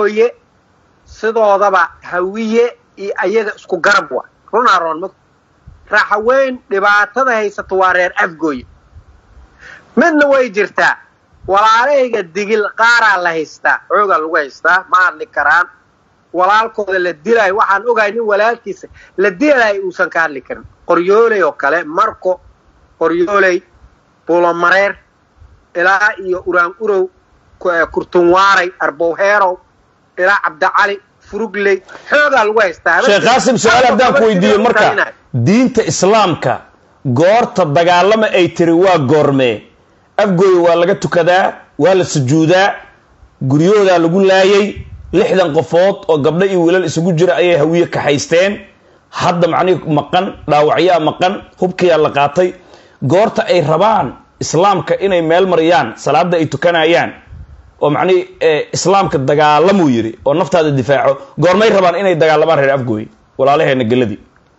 afgooye sidoodaba hawiye iyo ayaga isku garab wa runaa roon ma raxaweyn dhibaatada haysato waa reer afgooye midna way jirtaa walaalahayga digil qaaraa la haystaa xoogaa lagu haystaa ma hadli karaan walaalkooda la dilaayo waxaan ogahay nin walaalkiisa la dilaayo uusan ka hadli karin qoryooley oo kale marko qoryooley buulomareer ilaa iyo uraan urow kurtunwaaray arbowheerow ilaa cabdicali furugley xoogaa lagu haystaa sheekh qaasim su-aal haddaan ku weydiiyo marka diinta islaamka goorta dagaalama ay tiri waa goormee afgooya waa laga tukadaa waa la sujuudaa guryahoodaa lagu laayay lixdan qofood oo gabdho iyo wiilal isugu jira ayay hawiye kaxaysteen hadda macnihi maqan dhaawacyaa maqan hubkiyaa la qaatay goorta ay rabaan islaamka inay meel mariyaan salaada ay tukanayaan oo macnihi islaamka dagaalamuu yidhi oo naftaada difaaco goormay rabaan inay dagaalamaan reer afgooye walaalaheena geladii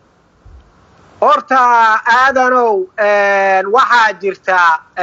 horta aadanow waxaa jirta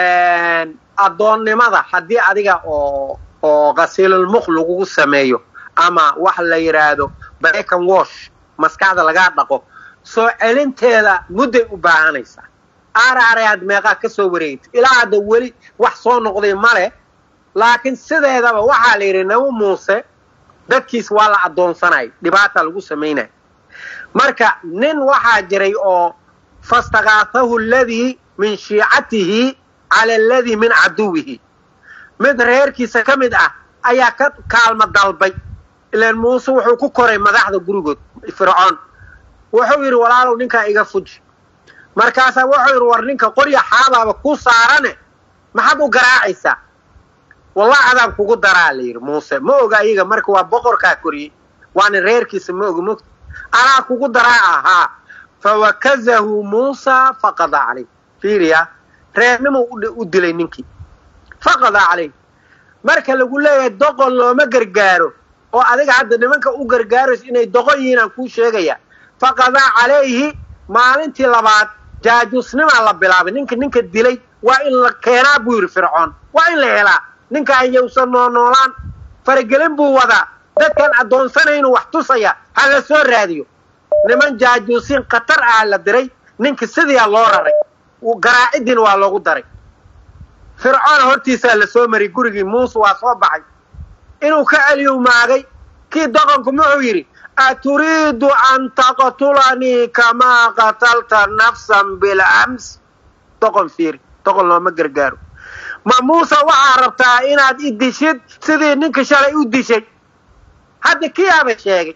addoonnimada haddii adiga oo oo qasiilulmuq lagugu sameeyo ama wax la yidhaahdo bacon wash maskaxda lagaa dhaqo soo celinteeda mudday u baahanaysaa aaraare aad meeqaa ka soo wareegta ilaa hadda weli wax soo noqday male laakiin sideedaba waxaa la yidhi nabi muuse dadkiis waa la addoonsanay dhibaata lagu samaynaya marka nin waxaa jiray oo fastakaatahu aladii min shiicatihi cala aladii min caduwihi mid reerkiisa ka mid ah ayaa ka kaalmo dalbay ilaan muuse wuxuu ku koray madaxda gurigood fircoon wuxuu yidhi walaalow ninkaa iga fuji markaasaa wuxuu yidhi war ninka qorya xaabaaba ku saarane maxaad u garaacaysaa wallahi adaan kugu daraa la yidhi muuse ma oga iyaga marka waa boqorkaa koriyey waana reerkiisa ma oga mogta anaa kugu daraa ahaa fawakazahu muusa faqada calayh fiiriya reernimuu u dilay ninkii faqada calayh marka lagu leeyahay doqon looma gargaaro oo adiga hadda nimanka u gargaarayso inay doqon yihiin aan kuu sheegaya faqadaa calayhi maalintii labaad jaajuusnimaa la bilaabay ninka ninka dilay waa in la keenaa buu yidhi fircoon waa in la helaa ninka ayausan noolnoolaan faragelin buu wadaa dadkan addoonsanaynu wax tusaya ha la soo raadiyo niman jaajuusiin khatar ah la diray ninka sidiia loo raray garaacidiina waa loogu daray fircoon hortiisaa la soo mariyay gurigii muuse waa soo baxay inuu ka celiyu maagay kii doqonku muxuu yidhi aturiidu an taqtulanii kamaa qatalta nafsan bilams doqon fiiri doqon looma gargaaro ma muuse waxaa rabtaa inaad i dishid sidii ninka shalay u dishay hadda kiyaaba sheegay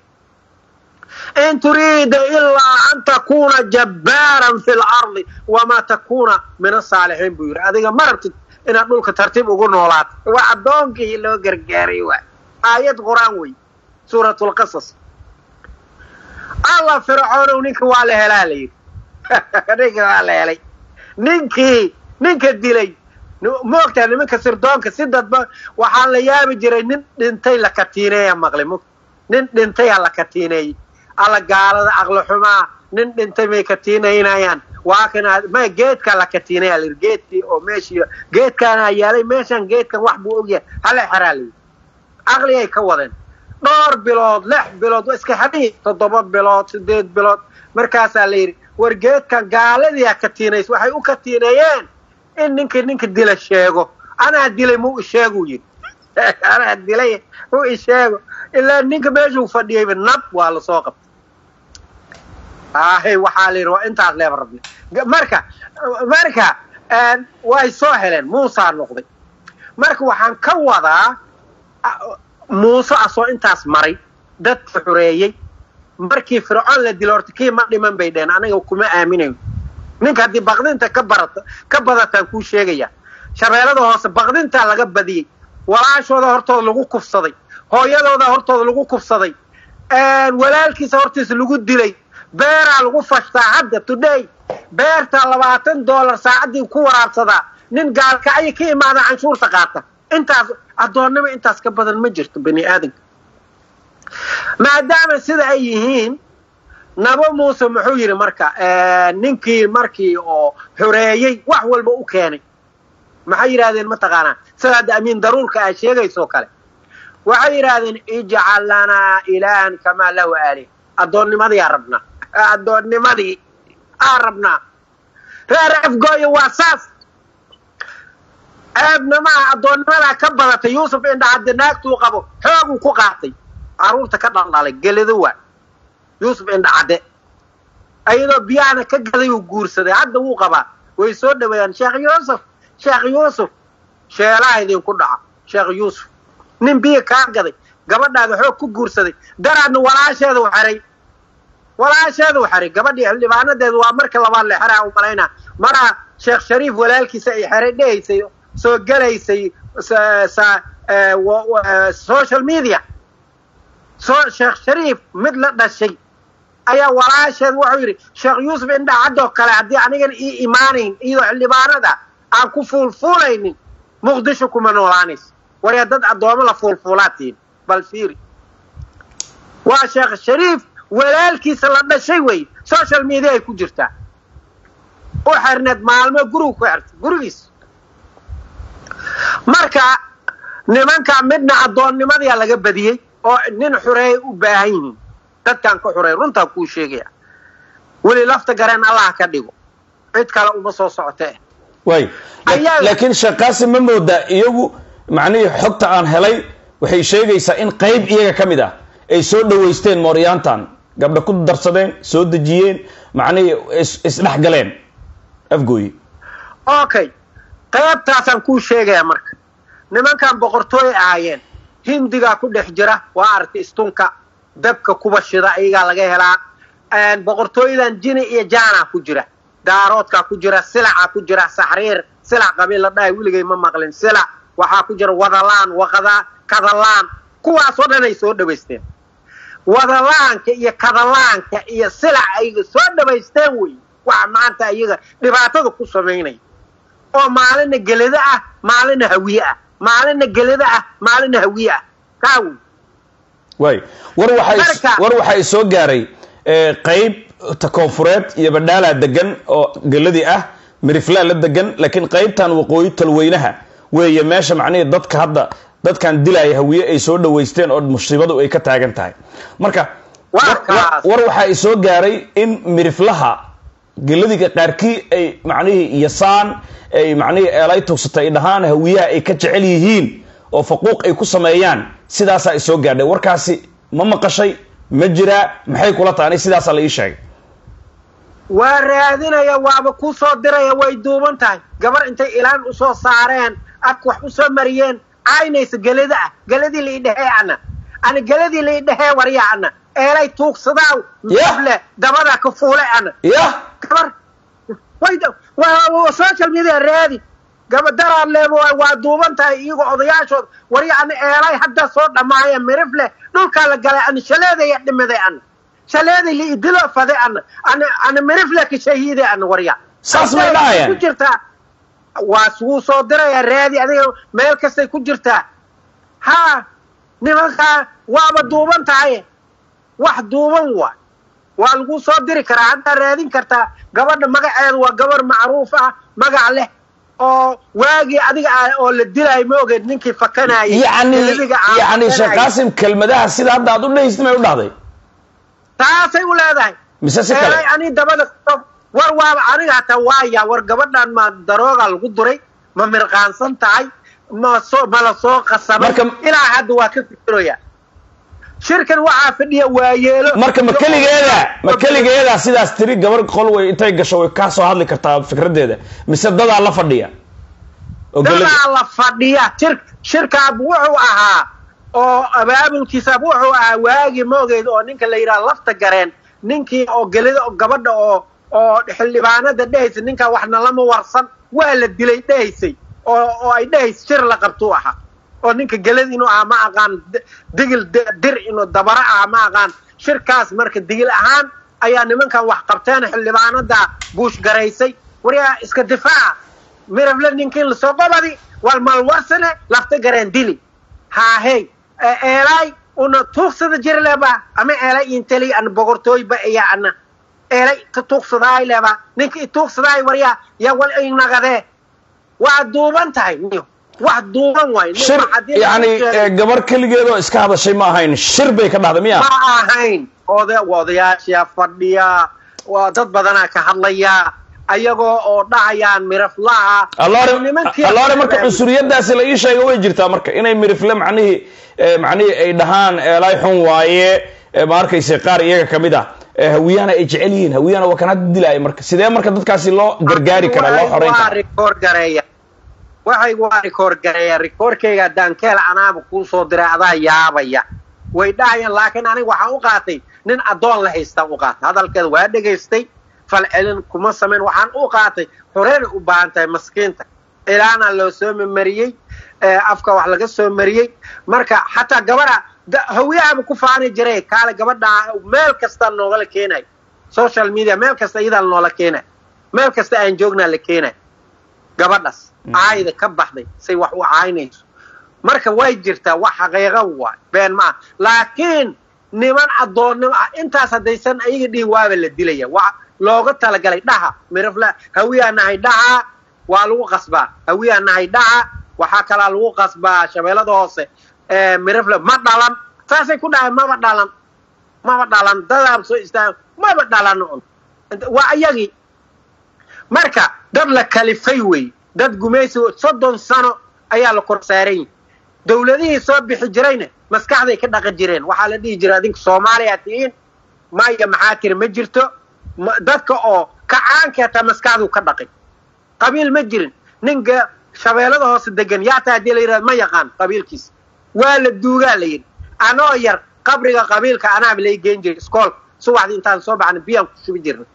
in turiida ilaa an takuuna jabbaaran fi lardi wamaa takuuna min asaalixiin buu yidhi adiga ma rabtid inaad dhulka tartiib ugu noolaato waa addoonkii loo gargaaray waa aayad qur-aan wey suuratulqasas alla fircoonow ninka waa la helaa la yidhi ninka waa la helay ninkii ninka dilay moogtaa nimanka sirdoonka si dadba waxaa la yaabi jiray nin dhintay la katiineeya maqli mo nin dhintay ha la katiineeyey alla gaalada aqli xumaa nin dhintay may katiinaynayaan waa kan ma geedkaa la katiinaya layidhi geedkii oo meeshii geedkaana yaalay meeshan geedkan wax buu ogyahay hala xeraa layidhi aqligay ka wadeen dhowr bilood lix bilood waa iska xadhihi toddoba bilood sideed bilood markaasaa la yidhi war geedkan gaaladiia katiinays waxay u katiineeyeen in ninkii ninka dila sheego anaa dilay mu isheeguu yidhi anaa dilay mu isheego ilaa ninka meeshuu fadhiyayba nab waa lasoo qabtay ahay waxaa la yidhi waa intaas leeba rabni marka marka way soo heleen muusaa noqday marka waxaan ka wadaa muuse asoo intaas maray dadka xureeyey markii fircoon la dilo horta kii ma dhiman bay dheheen aniga kuma aaminayo ninka haddii baqdinta ka barata ka badataan kuu sheegaya shabeellada hoose baqdintaa laga badiyey walaashooda hortooda lagu kufsaday hooyadooda hortooda lagu kufsaday walaalkiisa hortiisa lagu dilay beeraa lagu fashtaa hadda today beertaa labaatan dollar saacaddii ku waraabsadaa nin gaalkacyo ka imaada canshuurta qaata intaas addoonnimo intaas ka badan ma jirto bani aadamka maadaama sida ay yihiin nabo muuse muxuu yidhi marka ninkii markii oo xoreeyey wax walba u keenay maxay yidhahdeen mataqaanaa sida hadda amiin daruurka aad sheegaysoo kale waxay yidhaahdeen ijcal lanaa ilaahan kamaa lahu aalih addoonnimadii aa rabnaa addoonnimadii aa rabnaa reer afgooyo waa saas ceebnamaha addoonnimadaa ka badatay yuusuf indhacadde naagtuu qabo xooguu ku qaatay carruurta ka dhaldhalay geledo waa yuusuf indhacadde ayadoo biyahana ka gaday uu guursaday hadda wuu qabaa way soo dhaweeyaan sheekh yuusuf sheekh yuusuf sheelaha idinku dhaca sheekh yuusuf nin biyo kaa gaday gabadhaada xoog ku guursaday daraadna walaasheeda u xeray walaasheeda u xeray gabadhii xildhibaanadeedu waa marka labaad le xeraa u malaynaa maraa sheekh shariif walaalkiisa ay xeray dhehaysay soo gelaysay social media soo sheekh shariif mid la dhashay ayaa walaasheed wuxuu yidhi sheekh yuusuf indhacaddoo kale haddii anigan ii imaanayn iyadoo xildhibaanada aan ku fuulfuulaynin muqdisho kuma noolaanayso waryaa dad addoomo la fuulfuulaatiin bal fiiri waa sheekh shariif walaalkiisa la dhashay wey social media ay ku jirtaa u xerneed maalmo gurigu ku xertay gurigiis marka nimanka midna addoonnimadiyaa laga badiyey oo nin xureeyay u baahan yihiin dadkaan ka xureey runtaan kuu sheegaya weli lafta gareen allah ka dhigo cid kale uma soo socotee way laakiin sheekh qaasim ma moodaa iyagu macnihii xogta aan helay waxay sheegaysaa in qayb iyaga ka mid ah ay soo dhawaysteen mooryaantan gabdha ku darsadeen soo dejiyeen macnihii isdhex galeen afgooye okay qaybtaasaan kuu sheegaya marka nimankan boqortooy ahaayeen hindigaa ku dhex jira waa aragtay istunka dabka kuba shida iyagaa laga helaa boqortooyadan jini iyo jaanaa ku jira daaroodkaa ku jira silacaa ku jira saxriir silac qabiil la dhahay weligay ma maqlin silac waxaa ku jira wadalaan waqada kadalaan kuwaasoo dhan ay soo dhawaysteen wadalaanka iyo kadalaanka iyo silac ay soo dhawaysteen wey waxa maanta iyaga dhibaatada ku samaynaya oo maalina gelado ah maalina hawiye ah maalina gelado ah maalina hawiye ah kaa wey way war waxaa war waxaa soo gaaray qayb ta koonfureed iyo badhaalaa degan oo geladii ah miriflaa la degan laakiin qaybtan waqooyi talweynaha weeye meesha macnihii dadka hadda dadkan dilaya hawiye ay soo dhawaysteen oo musiibadu ay ka taagan tahay marka war waxaa soo gaaray in miriflaha geladiga qaarkii ay macnihii yasaan ay macnihii eelay tugsatay ay dhahaan hawiyaha ay ka jecel yihiin oo faquuq ay ku sameeyaan sidaasaa ay soo gaadhay warkaasi ma maqashay ma jiraa maxay kula tahay ani sidaasaa la ii sheegay waa raadinaya waaba ku soo diraya way duuban tahay gabar intay ilaan usoo saareen afka wax usoo mariyeen caynaysa gelada ah geladii laidhehee ana ana geladii laidhehee warya ana eelay tuugsadaaw le dabadaa ka fuule ana ya gabar social media raadi gabadaraad leebo waa duuban tahay iyagoo odayaashood warya ana eelay hadda soo dhammaaya mirifle dhulkaa la galay ana shaleedaya dhimaday ana shaleeday liidilo fade ana ana ana mirifle ka shahiide ana warya saas may dhahayaan ku jirtaa waa wuu soo diraya raadi adiga meel kastay ku jirtaa ha nimankaa waaba duuban tahay wax duuban waay waa lagu soo diri karaa haddaa raadin kartaa gabadha magaceedu waa gabar macruuf ah magac leh oo waagii adiga ah oo la dilaayo ma ogeed ninkii fakanayay yani yani sheekh qaasim kelmadaha sida hadda aad u dhehaysid may u dhahday taasay u leedahay mise si kale ani dabada war waaba aniga hataa waaya war gabadhan ma darooga lagu duray ma mirqaansan tahay ma soo ma la soo qasabay ilaa hadda waa ka fikiraya shirkan waxaa fadhiya waayeelo marka ma keligeeda ma keligeeda sidaas tiri gabar qol way intay gasho way kaa soo hadli kartaa fikradeeda mise dadaa la fadhiya dadaa la fadhiya shir shirkaab wuxuu ahaa oo abaabulkiisaab wuxuu ahaa waagii moogeed oo ninka la yidhaha lafta gareen ninkii oo gelida gabadha oo oo xildhibaanada dhehaysa ninkaa waxna lama warsan waa la dilay dhehaysay oo oo ay dhehays shir la qabtuu ahaa oo ninka gelad inuu ahaa ma aqaan digil dir inuu dabaro ah ma aqaan shirkaas marka digil ahaan ayaa nimankan wax qabteen xildhibaanada buush garaysay waryaa iska difaaca mirable ninkii lasoo qobadi wal malwarsane lafta gareen dili haahey eelay una tuugsada jir leba ama eelay inteli ana boqortooyba iya ana eelay ka tuugsadaay leba ninka i tuugsadaay waryaa yaa wal inagade waa duuban tahay niyo wax duuban waay nin shir maxadin yani lagu sheegay. eh, gabar keligeedoo iska hadashay ma ahayn shir bay ka dhahday miya ma ahayn oda odayaasha fadhiya waa dad badanaa ka hadlaya ayagoo oo dhahayaan miraflaha alloore nimankii- alloore marka cunsuriyadaasi la ii sheega way jirtaa marka inay mirifle macnihii eh, macnihii ay dhahaan eelay xun waaye eh, ma arkayse qaar iyaga kamid ah eh, hawiyahana ay jecel yihiin hawiyahana waa kan hadda dilaaya marka sidee marka dadkaasi loo gargaari karaa loo xoreyn waa karaa rikoor gareeya waxay waa rikoor gareeya rikoorkayga dankeel anaaba kuu soo diray adaa yaabaya way dhahayaan laakiin aniga waxaan u qaatay nin addoon la haystaan u qaatay hadalkeeda waa dhegaystay falcelin kuma samayn waxaan u qaatay horeena u baahan tahay maskiinta ilaana loo soo mariyey afka wax laga soo mariyey marka xataa gabadha da- hawiyahaba ku faani jiray kaale gabadha meel kasta noogala keenay social media meel kasta iyadaa noola keenay meel kasta aan joognaa la keenay gabadhaas caayda ka baxday say wax u caynayso marka way jirtaa wax xaqiiqo waay been ma ah laakiin niman addoonnimo ah intaas haddaysan ayaga dhihin waaba la dilaya waa looga talagalay dhaha mirafla hawiyaa nahay dhaha waa lagu qasbaa hawiyaa nahay dhaha waxaa kalaa lagu qasbaa shabeellada hoose ee mirafla ma dhalan saasay ku dhahay maba dhalan maba dhalan dadaab soo istaaga maba dhalan un waa iyagii marka dad la kalifay wey dad gumaysi soddon sano ayaa la kor saaran yihi dowladihii soo bixi jirayna maskaxday ka dhaqan jireen waxaa la dhihi jiray adinka soomaaliya tihiin maya maxaa tiri ma jirto ma- dadka oo kacaanka hataa maskaxduu ka dhaqay qabiil ma jirin ninka shabeellada hoose degan yaa taa hadii la yidhahdo ma yaqaan qabiilkiisa waa la duugaa la yidhi anoo yar qabriga qabiilka anaaba lay geen jiray iskoolka subaxdii intaan soo baxna biyaan ku shubi jirnay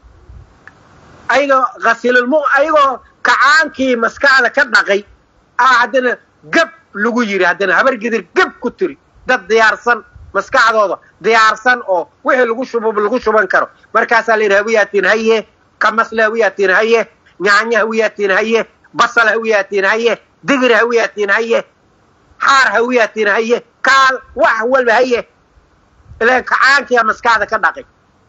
ayagoo khasilulmu ayagoo kacaankii maskaxda ka dhaqay ah haddana gab lagu yiri haddana habar gidir gab ku tiri dad diyaarsan maskaxdooda diyaarsan oo wixii lagu shubo lagu shuban karo markaasaa la yidhi hawiyaatiin haye kamasle hawiyaatiin haye nyaanya hawiyaatiin haye basal hawiyaatiin haye digir hawiyaatiin haye xaar hawiyaatiin haye kaal wax walba haye ilaan kacaankiyaa maskaxda ka dhaqay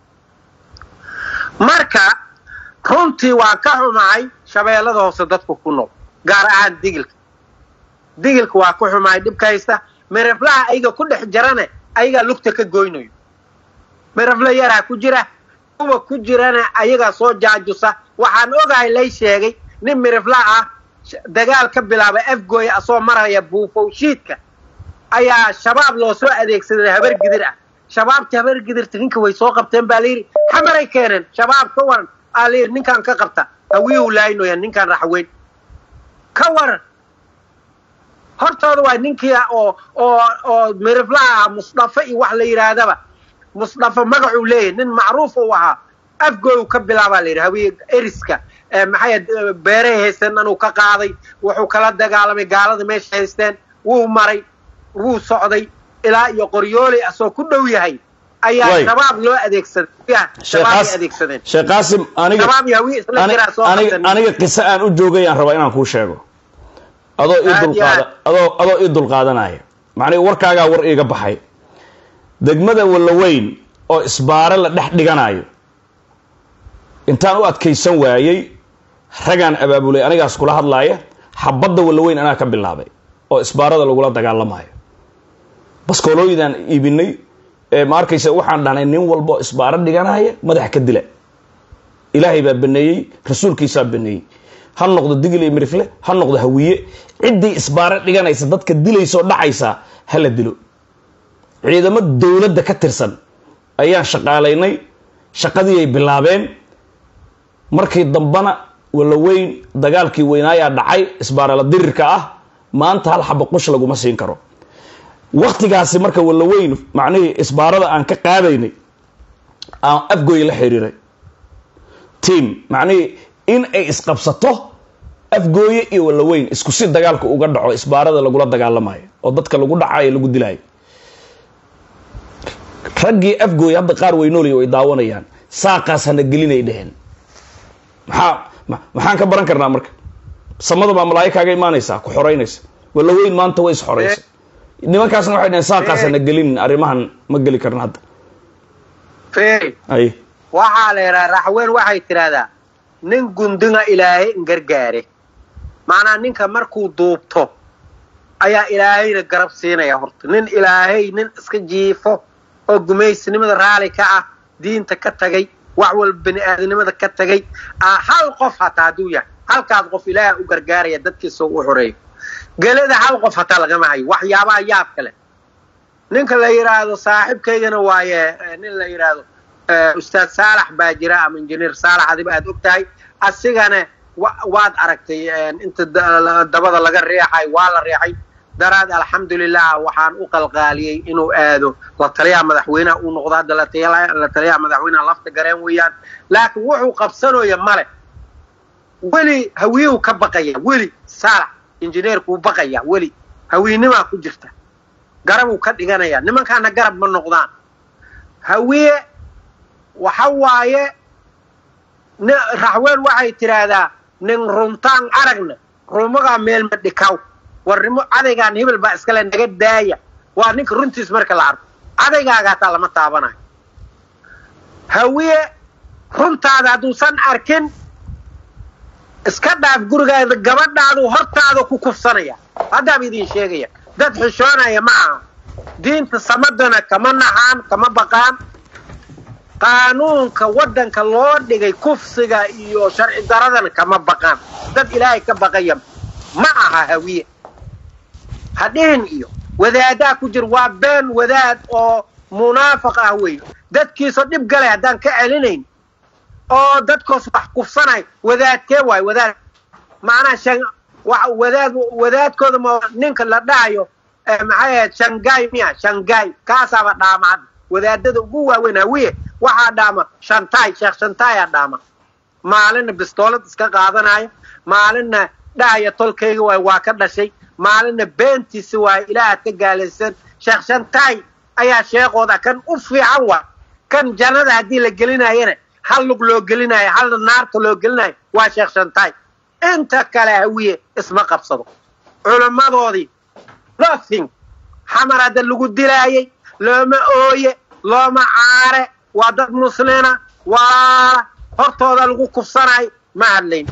marka runtii waan ka xumahay shabeellada hoose dadku ku nool gaar ahaan digilka digilka waa ku xumahay dhibka haysta miraflaha ayaga ku dhex jarane ayagaa lugta ka goynayo mirafla yaraa ku jira kuwa ku jirana ayagaa soo jaajusa waxaan ogahay lay sheegay nin mirafla ah sh- dagaal ka bilaabay afgooya asoo maraya buufowshiidka ayaa shabaab loo soo adeegsaday habar gidir ah shabaabta habar gidirta ninka way soo qabteen baa layidhi xamaray keeneen shabaab ka waran aa layidhi ninkaan ka qabta hawiyuu laaynoya ninkaan raxweyn ka waran hortooda waa ninkii oo oo oo miriflaha musdafa iyo wax la yidhaahdaba musdafa magacuu leeyahay nin macruuf uu ahaa afgooyu ka bilaabaa la yidhi hawiye eriska eh, maxay ahayd, eh, beeray haysteen anuu ka qaaday wuxuu kala dagaalamay gaalada meesha haysteen wuu maray wuu socday ilaa iyo qoryooley asoo ku dhow yahay ayaa Way. shabaab loo adeegsaday Ya, Sheekh shabaab ay Qas- adeegsadeen Sheekh qaasim aniga shabaab iyo hawiye isla ani- jiraa soo aniga qabteen aniga qiso aan u joogay aan rabaa inaan kuu sheego adoo ii Aad iyo dulqaada aad. adoo adoo ii dulqaadanaya macnihi warkaagaa war iiga baxay degmada wallaweyn oo isbaare la dhex dhiganayo intaan u adkaysan waayey ragaan abaabulay anigaas kula hadlaaya xabadda wallaweyn anaa ka bilaabay oo isbaarada lagula dagaalamayo baskoolooyidaan iibinay ee ma arkaysa waxaan dhahnay nin walbo isbaaro dhiganaya madax ka dila ilaahay baa baneeyey rasuulkiisaa baneeyey ha noqdo digil iyo mirifle ha noqdo hawiye ciddii isbaaro dhiganaysa dadka dilaysoo dhacaysa ha la dilo ciidamo dowladda ka tirsan ayaan shaqaalaynay shaqadii ay bilaabeen markii dambana wallaweyn dagaalkii weynaayaa dhacay isbaarala dirirka ah maanta hal xaba qush laguma siin karo waktigaasi marka wallaweyn macnihii isbaarada aan ka qaadaynay aan afgooy la xiriiray tiam macnihii in ay isqabsato afgooye iyo wallaweyn isku si dagaalka uga dhaco isbaarada lagula dagaalamayo oo dadka lagu dhacayo lagu dilayo raggii afgooye hadda qaar weynoolaya way daawanayaan saaqaas hana gelinay dheheen maxaa ma- maxaan ka baran karnaa marka samada baa malaayo kaaga imaanaysaa ku xoraynaysa wallaweyn maanta way is xoraysay nimankaasna waxay dhaheen saaqaas hana gelinin arrimahan ma geli karna hadda Fee, ay waxaa la yidhaha raxweyn waxay tidhaahdaa nin gundinga ilaahay in gargaare macnaa ninka markuu duubto ayaa ilaahayna garab siinaya horta nin ilaahay nin iska jiifo oo gumaysinimada raali ka ah diinta ka tagay wax walba bani aadamnimada ka tagay hal qof hataa hadduu yahay halkaas qof ilaaha u gargaaraya dadkiisa u xoreeyo gelada hal qof hataa lagama hayo waxyaabaha yaab kale ninka la yidhaahdo saaxiibkaygana waaye nin la yidhaahdo ustaad saalax baa jira ama injineer saalax adiba aad og tahay asigana waad aragtay inta dabada laga reexay waa la reexay daraad alxamdulilah waxaan u qalqaaliyey inuu aado la taliyaha madaxweyneha uu noqdo hadda la taliyaha madaxweyneha lafta gareen weeyaan laakiin wuxuu qabsanooya male weli hawiyuu ka baqaya weli saalax injineerkuu baqaya weli hawiinimaa ku jirta garabuu ka dhiganaya nimankaana garab ma noqdaan hawiye waxa waaye raxweel waxay tidhaahdaa nin runtaan aragna rumagaa meel ma dhikaw warnimo cadaygaan hebel baa iskale naga daaya waa ninka runtiis marka la arko cadaygaaga hataa lama taabanayo hawiye runtaada hadduusan arkin iska dhaaf gurigaada gabadhaadu hortaada ku kufsanaya haddaaba idin sheegaya dad xishoonaya ma aha diinta samadana kama naxaan kama baqaan qaanuunka waddanka loo dhigay kufsiga iyo sharci daradana kama baqaan dad ilaahay ka baqaya ma aha hawiye hadhihin iyo wadaadaa ku jir waa been wadaad oo munaafiq ah wey dadkiisoo dhib galay haddaan ka celinayn oo dadkoos wax kufsanay wadaadkee waayo wadaad macnaha shan wadaad wadaadkooda ma ninka la dhahayo maxay ahayd shangaay miya shangaay kaasaaba dhaama hadda wadaadada ugu waaweyn hawiye waxaa dhaama shantaay sheekh shantaayaa dhaama maalinna bistoolad iska qaadanaya maalinna dhahaya tolkayga waay waa ka dhashay maalinna beentiisi waay ilaahaad ka gaalaysan sheekh shantaay ayaa sheekooda kan u fiican waa kan jannada haddii la gelinayana hal lug loo gelinayo halna naarta loo gelinayo waa sheekh shantaay inta kale hawiye isma qabsado culimmadoodii nothing xamar hadda lagu dilaayay looma ooye looma caare waa dad muslina waa hortooda lagu kufsanayo ma hadlayn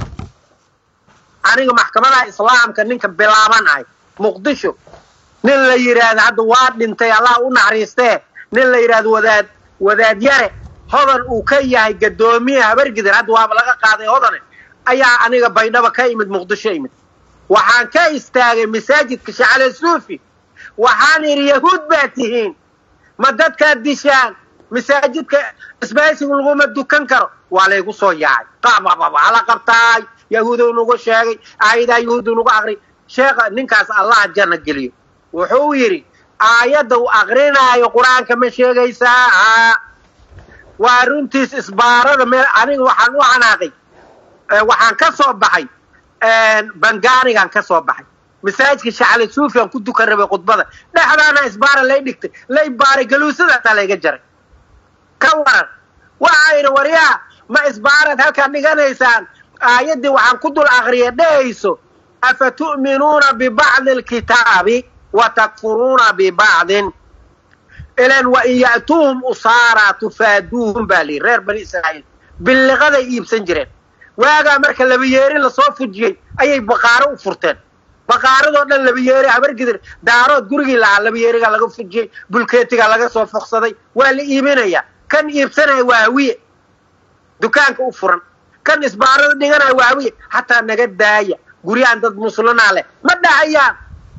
aniga maxkamadaha islaamka ninka bilaaban ahay muqdisho nin la yidhaahdo hadda waa dhintay allah u naxariistee nin la yidhaahdo wadaad wadaad yare hodan uu ka yahay gadoomiye habargidir hadda waaba laga qaaday hodane ayaa aniga baydhaba ka imid muqdisho imid waxaan ka istaagay masaajidka shacale suufi waxaan idhi yahuud baa tihiin ma dadkaad dishaan masaajidka isbaaysigu laguma dukan karo waa laygu soo yaacay qaabababa hala qabtaay yahuudow nagu sheegay aayadaa yahuudu nagu aqri sheekha ninkaas allah janna geliyo wuxuu yidhi aayadda uu aqrinaayo qur-aanka ma sheegaysaa waa runtiis isbaarada meel aniga waxaan u xanaaqay waxaan ka soo baxay bangaanigaan ka soo baxay masaajidka shacale suufiyan ku dukan rabay khudbada dhexdaana isbaara lay dhigtay lay baaray galuusadaasaa layga jaray ka waran waxaa yidhi waryaa ma isbaarad halkaad dhiganaysaan aayaddii waxaan ku dul aqriya dhehayso afa tu'minuuna bibacdi alkitaabi wa takfuruuna bibacdin ilan wa in ya'tuuhum usaaraa tufaaduuhum baa layidhi reer bani israa'iil billiqaday iibsan jireen waagaa marka labayeeri lasoo fujiyey ayay baqaaro u furteen baqaaradoo dhan labayeeri habargidir daarood gurigii lahaa labayeerigaa laga fujiyey bulkeetigaa laga soo foqsaday waa la iibinaya kan iibsanaya waa hawiye dukaanka u furan kan isbaarada dhiganaya waa hawiye hataa naga daaya guryahan dad muslinaa leh ma dhahayaan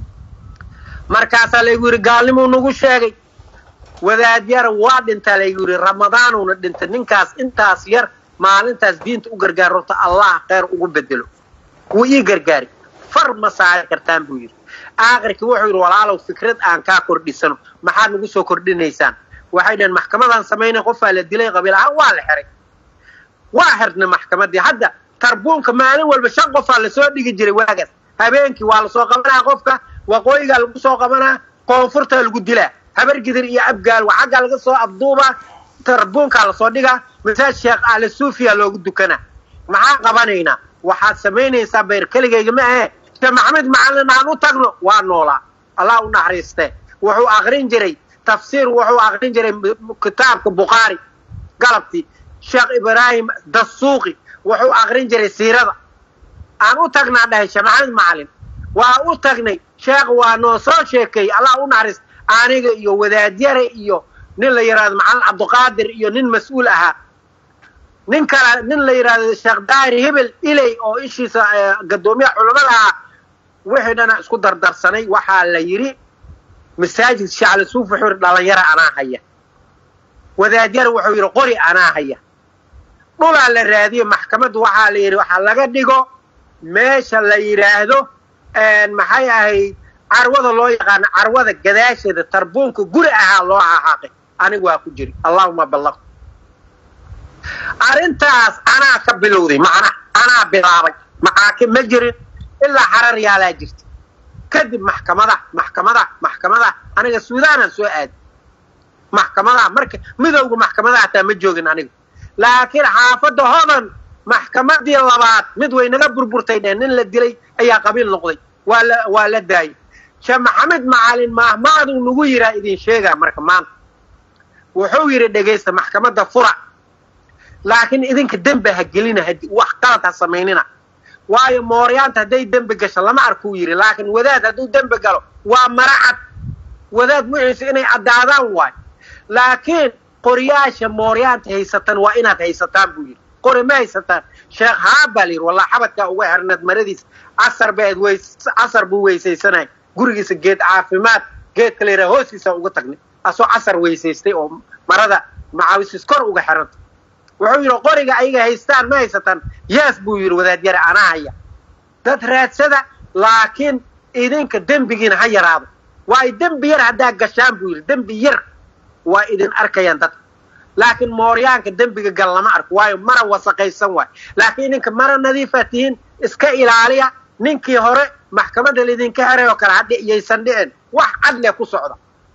markaasaa laygu yidhi gaalnimuu nagu sheegay wadaad yar waa dhintaa laygu yidhi ramadaanuna dhintay ninkaas intaas yar maalintaas diinta u gargaar horta allah kheyr ugu bedelo wuu ii gargaari far ma saari kartaan buu yidhi aakhirkii wuxuu yidhi walaalow fikrad aan kaa kordhisano maxaad nagu soo kordhinaysaan waxay dhaheen maxkamadaan samaynay qofaa la dilay qabiil ahaan waa la xiray waa xirnay maxkamaddii hadda tarbuunka maalin walba shan qofaa lasoo dhigi jiray waagaas habeenkii waa lasoo qabanaa qofka waqooyigaa lagu soo qabanaa koonfurtaa lagu dilaa habargidir iyo abgaal waa xaggaa laga soo abduubaa tarbuunkaa lasoo dhigaa masaaj sheekh aale suufiya loogu dukanaa maxaa qabanaynaa waxaad samaynaysaa bayr keligayga ma ahe sheekh maxamed macallin aan u tagno waa noolaa allah u naxariiste wuxuu aqrin jiray tafsiir wuxuu aqrin jiray kitaabka bukhaari galabtii sheekh ibraahim dasuuqi wuxuu aqrin jiray siirada aan u tagnaa dhahay sheekh maxamed macallin waa u tagnay sheekh waa noo soo sheekay allah u naxariis aniga iyo wadaadyare iyo nin la yidhahdo macalin cabdiqaadir iyo nin mas-uul ahaa nin kale nin la yidhahdo sheekh daahir hebel iley oo ishiisa gadoomiyaha culamada ahaa wixii dhana isku dardarsanay waxaa la yidhi masaajid shacli suuf wuxuu yidhi dhalinyara anaa haya wadaadyare wuxuu yidhi qori anaa haya dhulaa la raadiyey maxkamaddu waxaa la yidhi waxaa laga dhigo meesha la yidhaahdo maxay ahayd carwada loo yaqaano carwada gadaasheeda tarbuunka guri ahaa loo xaaqaaqay anigu waa ku jiri allahuma ballaq arrintaas anaa ka bilowday macnaha anaa bilaabay maxaakim ma jirin ilaa xarar yaalaa jirta kadib maxkamada maxkamada maxkamada aniga suudaanaan soo aaday maxkamadaha marka midowga maxkamadaha hataa ma joogin aniga laakiin xaafadda hodan maxkamadii labaad mid way naga burburtay dheen nin la dilay ayaa qabiil noqday waa la waa la daayay sheekh maxamed macalin maahmaaduu nagu yiraa idin sheegaa marka maanta wuxuu yidhi dhegaysta maxkamadda fura laakiin idinka dembi ha gelina wax qalad ha samaynina waayo mooryaanta hadday dembi gasho lama arkuu yidhi laakiin wadaad hadduu dembi galo waa maracad wadaad muxiisa inay caddaadaan waayo laakiin qoryaasha mooryaanta haysatan waa inaad haysataan buu yidhi qori ma haysataan sheekh haabaa la yidhi wallah xabadkaa uga herneed maradiisa casar baad weys casar buu weysaysanay gurigiisa geed caafimaad geedka la yidhaha hoostiisa uga tagnay asoo casar weysaystay oo marada macaawisis kor uga xiranta wuxuu yidhi qoriga ayaga haystaan ma haysataan yees buu yidhi wadaadyare anaa haya dad raadsada laakiin idinka dembigiina ha yaraado waayo dembi yar haddaa gashaan buu yidhi dembi yar waa idin arkayaan dadka laakiin mooryaanka dembiga gal lama arko waayo mara wasaqaysan waay laakiin idinka mara nadiifa tihiin iska ilaaliya ninkii hore maxkamadda laydinka heray oo kale hadhi yaysan dhicin wax cadle ku socda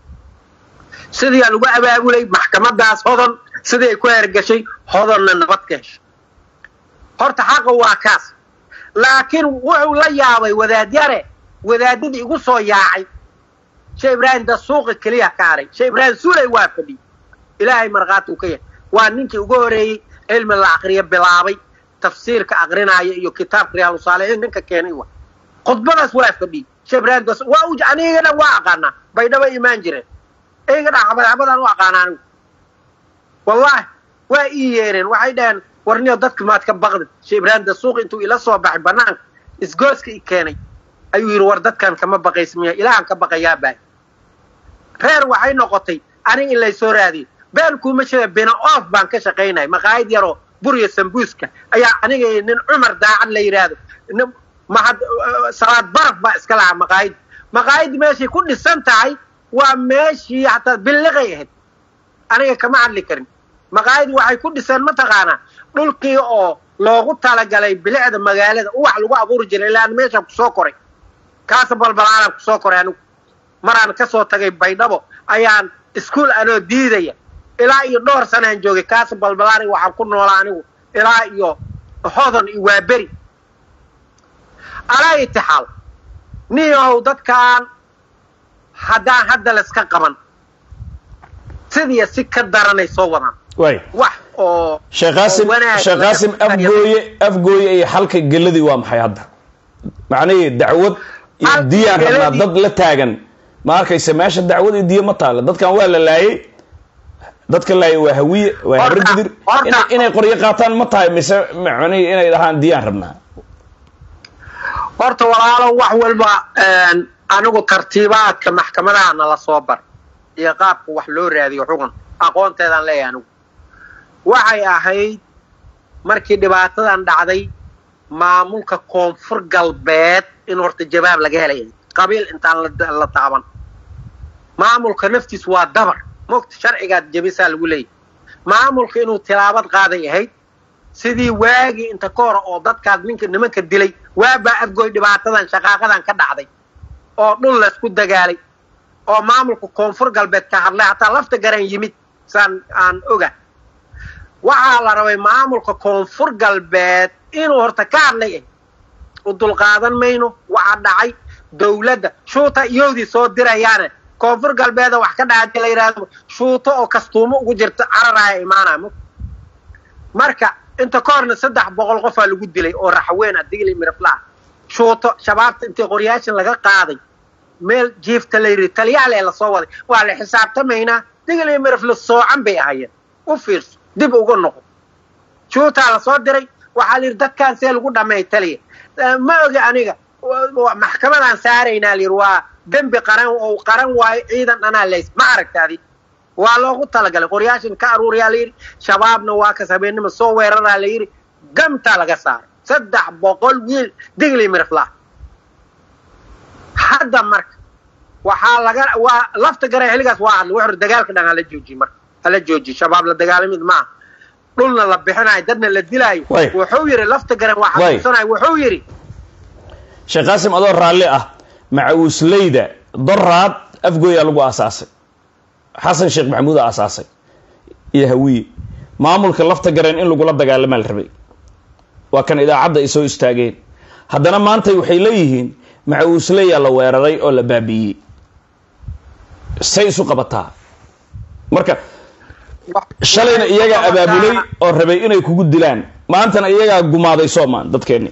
sidiiaa lagu abaabulay maxkamadaas hodon sidii ay ku hergashay hodonna nabad ka heshay horta xaqa waa kaas laakiin wuxuu la yaabay wadaadyare wadaadadii igu soo yaacay shee ibraahim da suuqa keliya ka haray shee ibraahim suulay waa fadhiyey ilaahay markhaati uu ka yahay waa ninkii ugu horeeyey cilmi la aqriyo bilaabay tafsiirka aqrinaaya iyo kitaabka riyaalu saalixiin ninka keenay wa khudbadaas waa fadhiyey shee ibraahim da waa u aniga dhan waa aqaanaa baydhaba imaan jireen iga dhan xabadxabadaan u aqaana anigu wallahi waa ii yeereen waxay dhaheen warniyo dadka maad ka baqdid shee ibraahim da suuq intuu ila soo baxay banaanka isgooska i keenay ayuu yidhi war dadkan kama baqaysmiya ilaahan ka baqayaa baay reer waxay noqotay aniga in laysoo raadiyo been kuuma sheega bina oof baan ka shaqaynaya maqaayad yaroo burya sambuuska ayaa aniga nin cumar daacad la yidhaahdo mahad salaad baraf baa iska lahaa maqaayad maqaayaddi meeshay ku dhisan tahay waa meeshii hataa billiqay ahayd aniga kama hadli karin maqaayaddi waxay ku dhiseen mataqaanaa dhulkii oo loogu talagalay bilicda magaalada uwax lagu abuuri jiray ilaa meeshaan kusoo koray kaasa balbalaalaan kusoo koray anigu maraan kasoo tagay baydhabo ayaan iskuol anoo diidaya ilaa iyo dhowr sanaan joogay kaasa balbalaani waxaan ku noolaa anigu ilaa iyo hodon iyo waaberi alaa itixaal niyow dadkaan haddaan hadda layska qaban sidiya si ka daranay soo wadaan way wax oo sheekh qaasim sheekh qaasim afgooye afgooye iyo xalka geladii waa maxay hadda macnihii dacwad iyo Xalka diyaan rabnaa geladii- dad la taagan ma arkaysa meesha dacwad iyo diyo ma taalo dadkan waa la laayay dadka laayay waa hawiye waa habar Horta- gidir horta- inay inay qoryo qaataan ma tahay mise macnihii inay dhahaan diyaan rabnaa horta walaalo wax walba anigu tartiibaadka maxkamadaha nala soo bar iyo qaabka wax loo raadiyo xugun aqoonteedaan leeyahay anigu waxay ahayd markii dhibaatadan dhacday maamulka koonfur galbeed in horta jawaab laga helay qabiil intaan la- la taaban maamulka naftiis waa dabar mogta sharcigaad jebisaa lagu leeyahy maamulka inuu tilaabad qaaday ahayd sidii waagii inta ka hor oo dadkaas ninka nimanka dilay waabaa afgoy dhibaatadan shaqaaqadan ka dhacday oo dhul laysku dagaalay oo maamulka koonfur galbeed ka hadlay hataa lafta garan yimid saan aan oga waxaa la rabay maamulka koonfur galbeed inuu horta ka hadlay ah u dulqaadan mayno waxaa dhacay dawladda shuuta iyowdii soo dirayaane koonfur galbeeda wax ka dhaca hadii la yidhaahdo shuuto oo kastuumo ugu jirta cararaya imaanaya mo marka inta ka horna saddex boqol qofaa lagu dilay oo raxweyn ah digli miraflaa shuuto shabaabta intii qoryaashan laga qaaday meel jiifta la yidhi talyaale lasoo waday waa la xisaabtamaynaa digil iyo mirif la soocan bay ahayeen u fiirso dib uga noqo juutaa lasoo diray waxaa la yidhi dadkaan see lagu dhammeey taliya ma ogi aniga maxkamadaan saaraynaa la yidhi waa dembi qaran oo qaran waayo ciidan dhanaa lays ma aragtaadi waa loogu talagalay qoryaashin ka aruuriyaa la yidhi shabaabna waa kas habeennima soo weeraraa la yidhi gamtaa laga saaray saddex boqol wiil digli mirifla hadda marka waxaa laga waa lafta garay xilligaas waa hadlay wuxuu dagaalka dhan hala joojiye marka hala joojiye shabaab la dagaalamid maaha dhulna la bixinayo dadna la dilaayo wuxuu yidhi lafta garan waa xasuusanayo wuxuu yidhi sheekh qaasim adoo raalli ah macawisleyda doraad afgooyaa lagu aasaasay xasan sheekh maxamuud a aasaasay iyo hawiye maamulka lafta gareen in lagula dagaalamaa la rabay waa kan idaacadda ay soo istaageen haddana maanta waxay leeyihiin macawiisleyaa la weeraray oo la baabi'iyey say isu qabataa marka shalayna iyagaa abaabulay oo rabay inay kugu dilaan maantana iyagaa gumaaday soomaan dadkeenni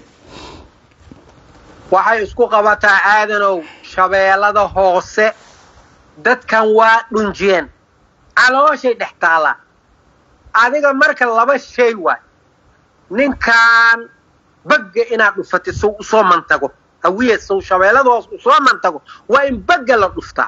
waxay isku qabataa aadanow shabeellada hoose dadkan waa dhunjiyeen calooshay dhex taallaa adiga marka laba shay waay ninkan bagga inaad dhufatid sow usoo mantago hawiye sow shabeellada hoose usoo mantago waa in bagga la dhuftaa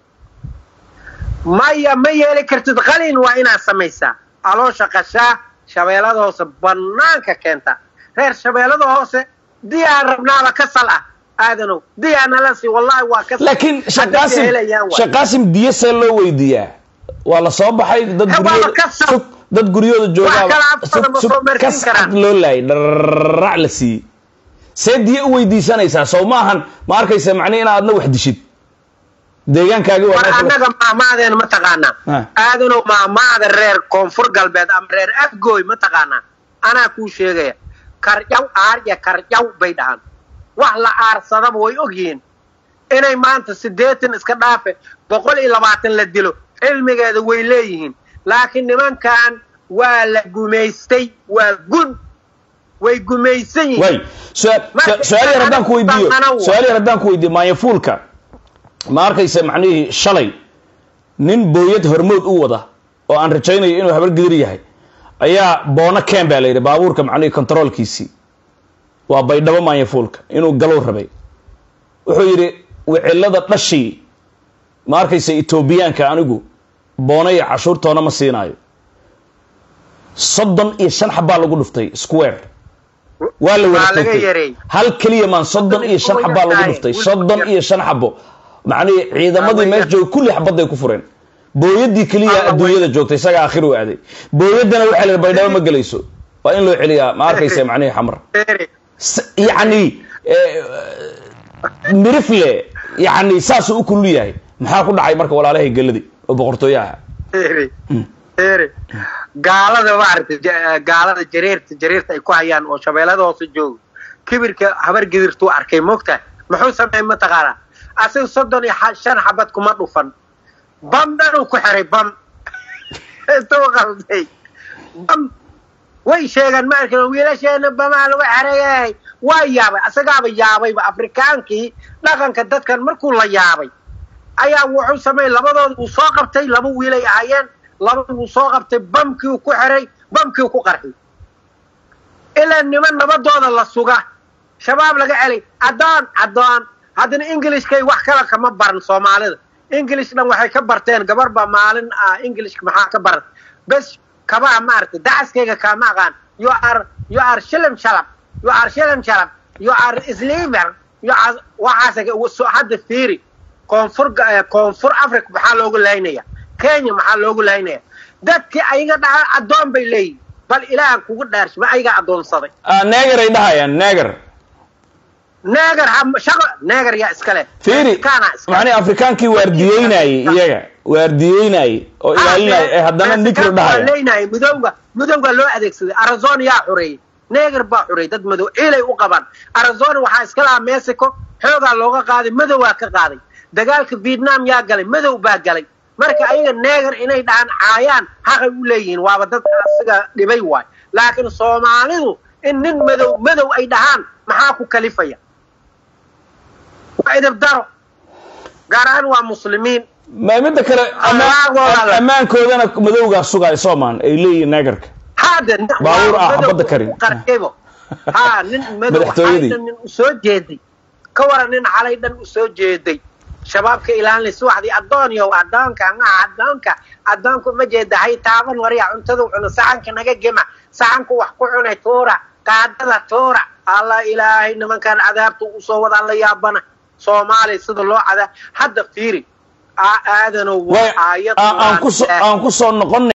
maya ma yeeli kartid qalin waa inaad samaysaa caloosha qashaa shabeellada hoose bannaanka keentaa reer shabeellada hoose diyaa rabnaaba ka sal ah aadanow diyaa nalasi wallahi waa ka laakiin sheekh qaasim sheekh qaasim diya see loo weydiiyaa waa la soo baxay dad guryooda sug dad guryooda joogaaba kascad loo laayay dharrac la siiyey see diya u weydiisanaysaa sow ma ahan ma arkaysa macnihi in aadna wax dishid deegaankaagi war annaga maamaadeen ma taqaanaa aadanow maamaada reer koonfur galbeed ama reer afgooy ma taqaanaa anaa kuu sheegaya karjaw aarya karjaw bay dhahaan wax la aarsadaba way ogyihiin inay maanta siddeetan iska dhaafe boqol iyo labaatan la dilo cilmigeeda way leeyihiin laakiin nimankan waa la gumaystay waa gun way gumaysan yihiin way su-aal yar haddaan ku weydiiyo su-aal yar haddaan ku weydiiyo maanyafuulka ma arkaysa macnihii shalay nin booyad hormood u wada oo aan rajaynayo inuu habar gidir yahay ayaa boono ken baa la yidhi baabuurka macnihii controolkiisii waa baydhabo maanyafuulka inuu galow rabay wuxuu yidhi wicilada dhashii ma arkaysa etoobiyaanka anigu boona iyo cashuurtoona ma siinaayo soddon iyo shan xabbaa lagu dhuftay square waa la wada toogtay hal keliya maan soddon iyo shan xabbaa lagu dhuftay soddon iyo shan xabo macnihii ciidamadii meesha joogay kulli xabadday ku fureen booyadii keliya adduunyada joogtay isaga aakhir u aaday booyadana waxaa la baydhabo ma gelayso waa in loo celiyaa ma arkaysa macnihii xamar yacni mirifle yacni saasuu u kulul yahay maxaa ku dhacay marka walaalahay geladi oo boqortooyaha gaalada maaragtay gaalada jareerta jareerta ay ku hayaan oo shabeellada hoose joogo kibirka habar gidirtuu arkay moogtahay muxuu sameeyey mataqaanaa asiga soddon iyo shan xabad kuma dhufan bam dhanuu ku xiray bam intuu qalday bam way sheegaan ma arkin wiilasheena bamaa lagu xereeyay waa yaabay asagaaba yaabayba afrikaankii dhaqanka dadkan markuu la yaabay ayaa wuxuu sameeyey labadooda uu soo qabtay laba wiilay ahaayeen laba wuu soo qabtay bamkiiu ku xiray bamkiiu ku qarxiyy ilaa niman nabadooda la suga shabaab laga celay addoon addoon haddana ingilishkay wax kala kama baran soomaalida english dhan waxay ka barteen gabar baa maalin ah englishka maxaa ka baran bes kabaha maaragtay dacaskayga kaama aqaan you are you are shilim shalab you are shilim shalab you are sleeper you are waxaas hadda fiiri koonfur koonfur africa maxaa loogu laynaya kenya maxaa loogu laynaya dadkii ayaga dhaha addoon bay leeyihin bal ilaahan kugu dhaarsh ma ayagaa addoonsaday neger ay dhahayaan neger neger shaqo neger yaa iskale fiiri macnii afrikaankii waardiyeynayey iyaga waardiyeynayey oo ilaalinaya ee haddana nikr dhahaya leynayay midowga midowga loo adeegsaday arizona yaa xureeyey neger baa xureeyey dad madow ciilay u qabaan arizona waxaa iska lahaa mexico xoogaa looga qaaday madowaa ka qaaday dagaalka vietnam yaa galay madow baa galay marka ayaga neger inay dhahaan caayaan xaqay u leeyihiin waaba dad asiga dhibay waay laakiin soomaalidu in nin madow madow ay dhahaan maxaa ku kalifaya waa idab daro gaar ahaan waa muslimiin ma midda kale ammaankoodana madowgaa sugaay soomaan ay leeyihiin naagarka hade baabuur ah badda karin qarkebo ha nin madow Madaxtooyadii. xalay dhan nin usoo jeeday ka waran nin xalay dhan usoo jeeday shabaabka ilaalinaysa waxdii addoonyow addoonka nga addoonka addoonku ma jeeda hay taaban warya cuntada cuno saxanka naga gema saxanku wax ku cunay tuura qaadada tuura alla ilaahay nimankan cadaabta usoo wadaan la yaabana soomaaliya sida loo cadaa hadda fiiri aadanow way aayad aan ku soo aan ku soo noqon